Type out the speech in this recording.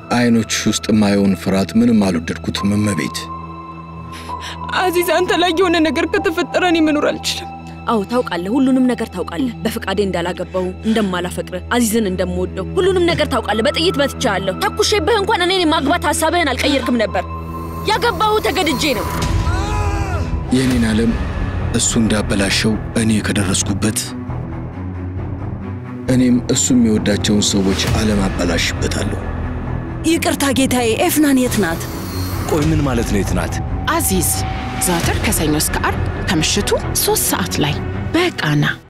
አይኖችሽ ውስጥ የማየውን ፍርሃት ምንም አልወደድኩትም እመቤት። አዚዝ፣ አንተ ላይ የሆነ ነገር ከተፈጠረ እኔ መኖር አልችልም። አዎ ታውቃለህ፣ ሁሉንም ነገር ታውቃለህ። በፍቃዴ እንዳላገባው እንደማላፈቅር፣ አዚዝን እንደምወደው ሁሉንም ነገር ታውቃለህ። በጥይት መትቻለሁ። ተኩሼብህ እንኳን እኔን የማግባት ሀሳብህን አልቀየርክም ነበር። ያገባሁ ተገድጄ ነው። የእኔን ዓለም እሱ እንዳበላሸው እኔ ከደረስኩበት እኔም እሱ የሚወዳቸውን ሰዎች ዓለም አበላሽበታለሁ። ይቅርታ ጌታዬ፣ ኤፍናን የት ናት? ቆይ ምን ማለት ነው? የት ናት? አዚዝ ዘወትር ከሰኞ እስከ አርብ ከምሽቱ ሶስት ሰዓት ላይ በቃና